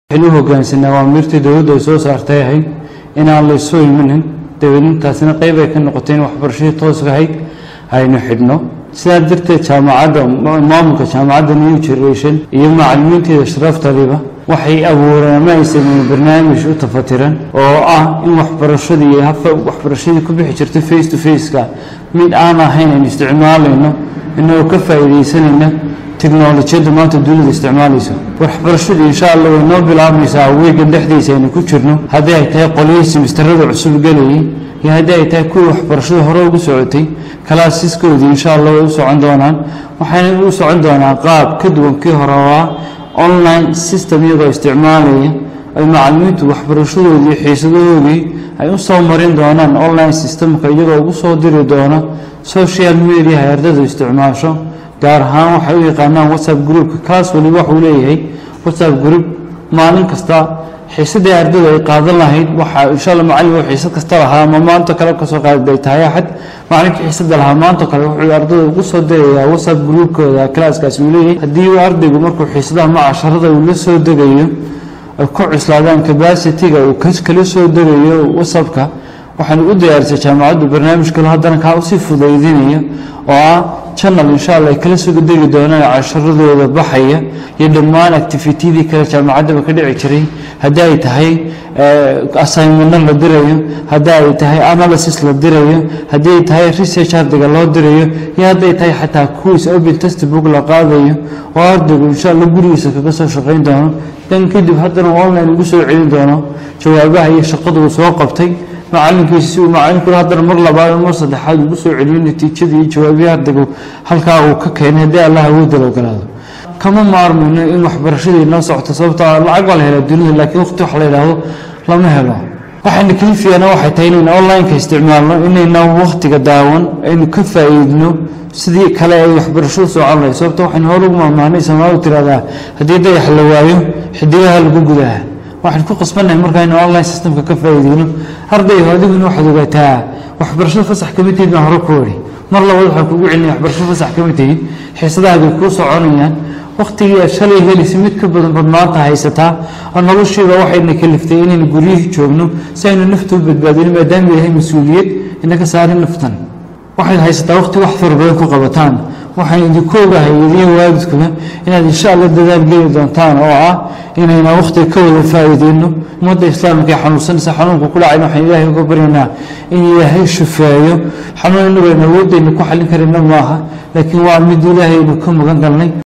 waxaynu u hogaansanaa waa mirtii dowladdu ay soo saartay ahayd inaan la isu imanin dabeedintaasina qayb ay ka noqotay in waxbarashadii tooska ahayd aynu xidhno sidaa darteed jaamacadda maamulka jaamacadda new generation iyo macalimiinteeda sharaftaliba waxay abuureen ama ay sameeyeen barnaamij u tafatiran oo ah in waxbarashadii iyo habka waxbarashadii ku bixi jirtay face to faceka mid aan ahayn aynu isticmaalayno inagoo ka faa'iidaysanayna teknolojiyadda maanta dunida isticmaalayso waxbarashadu insha allah way noo bilaabmaysaa weegan dhexdiisa aynu ku jirno haddii ay tahay qolyihii simistarada cusub gelayay iyo haddii ay tahay kuwii waxbarashada hore ugu socotay kalaasiskoodii insha allah way u socon doonaan waxayna u socon doonaan qaab ka duwan kii hore oo ah online system iyagoo isticmaalaya ay macalimiintu waxbarashadoodii iyo xiisadahoodii ay u soo marin doonaan online systemka iyagoo ugu soo diri doono social media ay ardaydu isticmaasho gaar ahaan waxay u yaqaanaan whatsapp groupka kaas waliba waxuu leeyahay whatsapp group maalin kasta xiisadii ardaydu ay qaadan lahayd waxa insha allah macallin uu xiisad kasta lahaa ama maanta kale kasoo qaaday tahay axad macallinkii xiisada lahaa maanta kale wuxuu ardayda ugu soo dirayaa whatsapp groupkooda kalaaskaasi uu leeyahay haddii uu ardaygu markuu xiisadaha ma casharada uu la soo degayo ay ku cuslaadaan capacity-ga uu kala soo degayo whatsappka waxaanu u diyaarisay jaamacaddu barnaamij kale haddana kaa usii fudaydinaya oo ah channel insha allah ay kala soo degi doonaan casharadooda baxaya iyo dhammaan activitydii kale jaamacaddaba ka dhici jiray haddii ay tahay assignmento la dirayo haddii ay tahay analysis la dirayo haddii ay tahay research ardayga loo dirayo iyo hadday tahay xataa quiz open textbook la qaadayo oo ardaygu insha allah gurigiisa kaga soo shaqayn doono dan kadib haddana online ugu soo celin doono jawaabaha iyo shaqada uu soo qabtay macalinkiisa si uu macalinkuna haddana mar labaad mar saddexaad ugu soo celiyo natiijadii iyo jawaabihii ardaygu halkaa uu ka keenay haddii allah awoodda la ogolaado kama maarmayno in waxbarashadii noo socoto sababtoo lacag baa la helaa dunida laakiin waqti wax la yidhaahdo lama helo waxayna kalifiyaana waxay tahay inaynu online-ka isticmaalno inayna waqtiga daawan aynu ka faa'iidno sidii kale ay waxbarashadu socon lahay sababto waxaynu hore ugu maahmaanay soomaalidu tiraahdaa haddii dayax la waayo xidigaha lagu gudaha waxaan ku qasbannahay markaaynu online systemka ka faa'iideyno ardayga adiguna waxaad ogaataa waxbarashada fasax kama tihid baan hore ku idhi mar labaad waxaan kugu celinaya waxbarashada fasax kama tihid xiisadahaagay kuu soconayaan waqtigii aad shalay helaysa mid ka badan bad maanta haysataa oo noloshiiba waxayna kaliftay inaynu guryihii joogno si aynu nafta u badbaadino maadaama yahay mas-uuliyad inaga saarin naftan waxayd haysataa waqti wax fara badan ku qabataan waxaan idinku ogahay idiin waalidkuba inaad insha allah dadaal geli doontaan oo ah inayna waqtiga ka wada faa'iideyno ummadda islaamka ee xanuunsanaysa xanuunka ku dhacayna waxaan ilaahay uga baryaynaa in ilaahay shufeeyo xanuun inagu aynu awoodaynu ku xallin karayna maaha laakiin waa mid ilaahaynu ka magan galnay